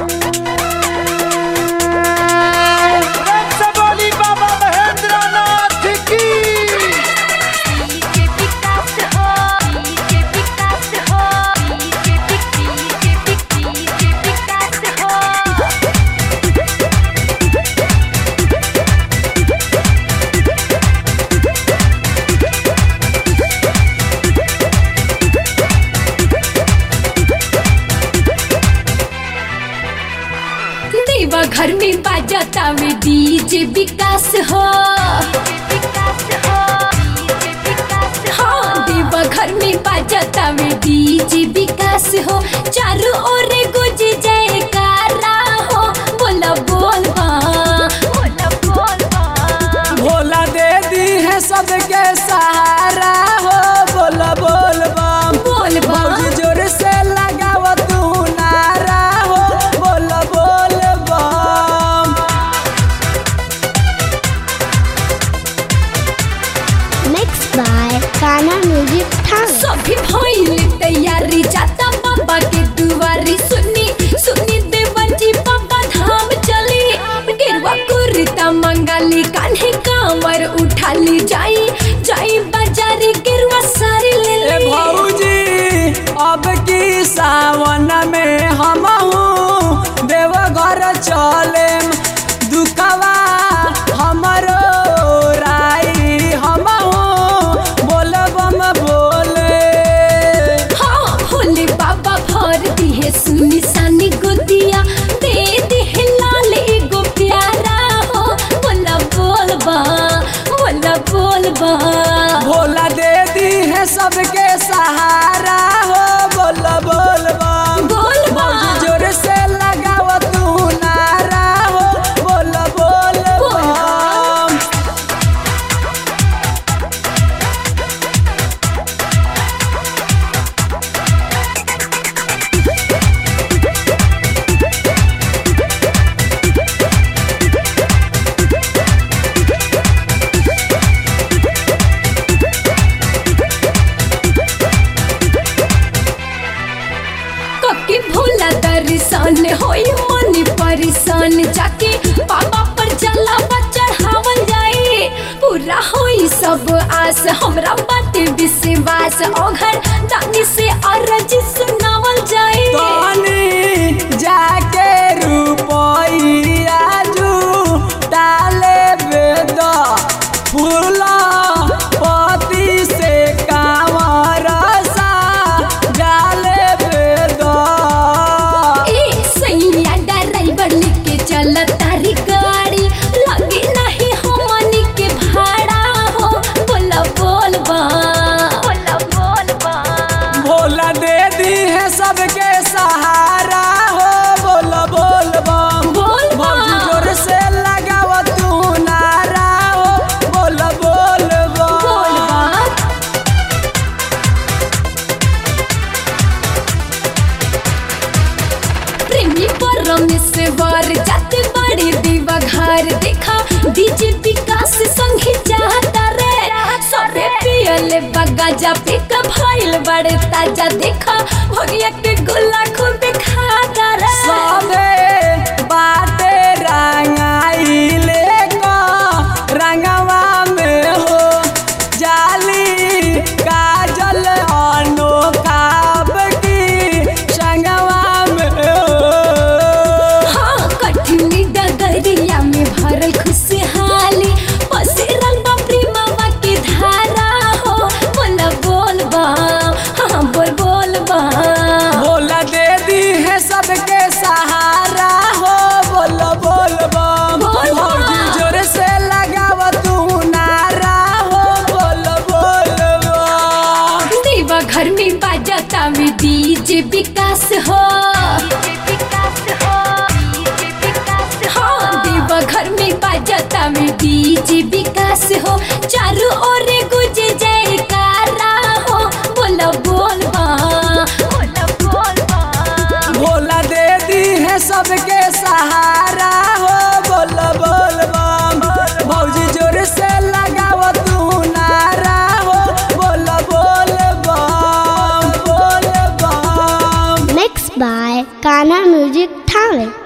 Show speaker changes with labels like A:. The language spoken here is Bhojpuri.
A: रक्सबोली बाबा महेंद्र नाथ की
B: डीजे विकास हो डीजे विकास हो डीजे डीजे डीजे विकास हो
C: देवा घर में बाजाता वे डीजे विकास हो
B: विकास हो डीजे विकास
C: हाँ देवा घर में बाजाता वे डीजे विकास हो चारों ओर गुज जयकारा हो बोला बोल बा
B: बोल बोल बोल
A: भोला दे दी है सबके सहारा हो बोल बोल बम
C: बोल बा
A: भौजी जोर से लगाव तू नारा हो बोल बोल बम
D: Mixed by Kana Music Town.
C: सभी भइल तैयारी जाता बाबा के दुआरी सुनी सुनी देवन जी बाबा धाम चली गेरुआ कुर्ता मंगाली कान्हे कांवर उठाली जाई जाई बाजारी गेरुआ सारी ले
A: ए
C: ली
A: भौजी अब की सावन में हम देवघर चले दुखवा हमरो राई हम बोल बम बोले
C: हाँ भोले बाबा भर दी है सुनी सानी गुदिया दे दी है लाल एगो प्यारा हो बोला बोल बा बोला बोल बा
A: भोला दे दी है सबके सहारा हो बोल बोल बम
C: बोल बा
A: जोर से लगाव तू नारा हो बोल बोल
C: बोल बा।
A: बम
C: कके भोला दर्शन होई मन परेशान जाके बाबा पर जलावा चढ़ावल जाए पूरा होई सब आस हमरा बाटे विश्वास ओघर दानी से अरज सुनावल जाए
A: तनी जाके रुपइया जू डाले वेद फूल पति से कांवर सा डाले वेद
C: ए सैया ड्राइवर लेके चल तारी गाड़ी लगे नहीं हमनी के भाड़ा हो बोला बोल बा
B: बोल बोल बोल
A: भोला दे दी है सबके सहारा हो बोल बोल बम
C: बोल बा।
A: भौजी जोर से लगाव तू नारा हो बोल बोल बम
C: बोल बा प्रेमी परमेश्वर जाते बड़ी दीवा घर देखा डीजे विकास संगे चाहता रे सबे पियले बगाजा पे का भइल बड़े ताजा देखा भगिया के गुल्ला खूब खाता रे
A: सबे बाटे रंगाइले का रंगवा में हो जाली काजल अनोखा की संगवा में हो
C: हाँ कठिनी डगरिया में भरल खुशहाली पसिरल बा प्रेमवा के धारा हो बोल बोल बा हाँ बोल बोल बा
A: भोला दे दी है सबके सहारा हो बोल बोल बम
C: बोल बम।
A: भौजी जोर से लगाव तू नारा हो बोल बोल बम
C: देवा घर में बाजाता में डीजे विकास हो
B: डीजे विकास हो डीजे विकास
C: हाँ देवा घर में बाजाता में डीजे विकास हो चारों ओर गुज जयकारा हो बोला बोल बा
B: बोल बोल बोल
A: भोला दे दी है सबके सहारा हो बोल बोल बम भौजी जोर से लगाव तू नारा हो बोल बोल बम बोल बम
D: Mixed by Kana music Thawe